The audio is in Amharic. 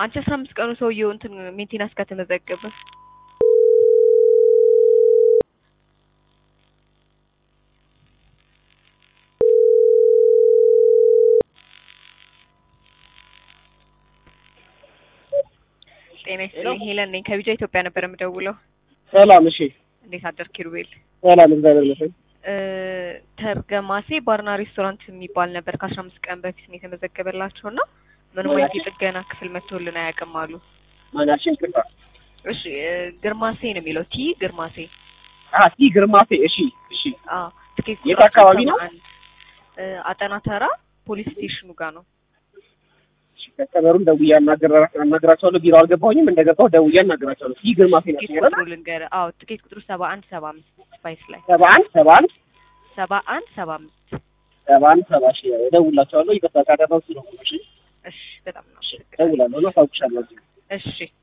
አንቺ አስራ አምስት ቀኑ ሰውየው እንትን ሜንቴናንስ ከተመዘገበ ጤና ይስጥልኝ ሄለን ነኝ ከቢጃ ኢትዮጵያ ነበር የምደውለው ሰላም። እሺ፣ እንዴት አደርክ ኪሩቤል ሰላም። እግዚአብሔር ይመስገን። እ ተርገማሴ ባርና ሬስቶራንት የሚባል ነበር ከአስራ አምስት ቀን በፊት ነው የተመዘገበላቸው እና ምንም አይነት የጥገና ክፍል መጥቶልን አያውቅም አሉ ማናችን ቅርታ እሺ እ ግርማሴ ነው የሚለው ቲ ግርማሴ አ ቲ ግርማሴ። እሺ፣ እሺ። አዎ ትኬት የት ቁጥራቸው አካባቢ ነው? 71 እ አጠና ተራ ፖሊስ ስቴሽኑ ጋር ነው ከከበሩን ደውዬ አናገራ- አናግራቸዋለሁ። ቢሮ አልገባሁኝም። እንደገባሁ ደውዬ አናግራቸዋለሁ። ቲ ግርማሴ ናቸው ትኬት ይላል። ቁጥሩ ልንገርህ አዎ ትኬት ቁጥሩ ሰባ አንድ ሰባ አምስት ስፓይስ ላይ ሰባ አንድ ሰባ አንድ ሰባ አንድ ሰባ አምስት ሰባ አንድ ሰባ ሺ እደውላቸዋለሁ። ይቅርታ ካደረሱ ነው። እሺ፣ እሺ በጣም ነው እደውላለሁ። አሳውቅሻለሁ። እሺ